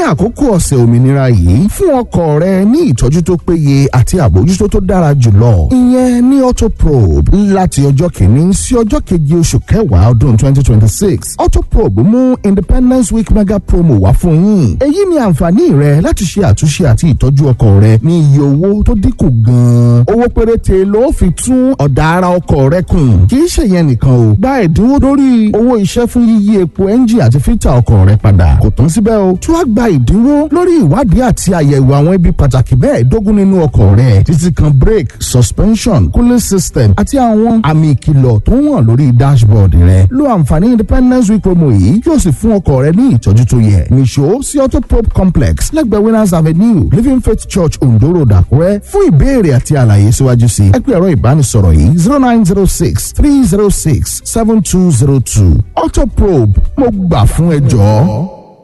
àkókò ọ̀sẹ̀ òmìnira yìí fún ọkọ̀ rẹ ní ìtọ́jú tó péye àti àbójútó tó dára jùlọ ìyẹn ní autoprobe láti ọjọ́ kìíní sí ọjọ́ keje oṣù kẹwàá ọdún twenty twenty six autoprobe mú independence week mega promo wá fún yín èyí ni àǹfààní rẹ láti ṣe àtúnṣe àti ìtọ́jú ọkọ̀ rẹ ní iye owó tó dínkù gan-an owó péréte ló fi tún ọ̀dà ara ọkọ̀ rẹ kùn kì í ṣe yẹn nìkan o gba ẹ̀dínwó lórí owó iṣẹ́ fún yíyí epo ẹ́ńjì àti fítà ọkọ̀ rẹ padà kò tán síbẹ̀ o tún á gba ìdínwó lórí ìwádìí àti àyẹ̀wò àwọn ibi pàtàkì mẹ́ẹ̀ẹ́dógún nínú ọkọ̀ rẹ títí kan brake suspension cooling system àti àwọn àmì ìkìlọ̀ tó wọ̀n lórí dashboard rẹ lo àǹfààní independence week promo yìí yóò sì fún ọkọ̀ rẹ ní ìtọ́jú tó yẹ nìṣó sí autoprop complex lẹ́gbẹ̀ẹ́ winners avenue living faith church ondo road àkúrẹ́ fún ìbéèrè àti àlàyé síwájú sí ẹ pé ẹ̀rọ ìbánisọ̀rọ̀ yìí zero nine zero six three zero six seven two zero two autoprobe mo gbà fún ẹ jọ̀ọ́.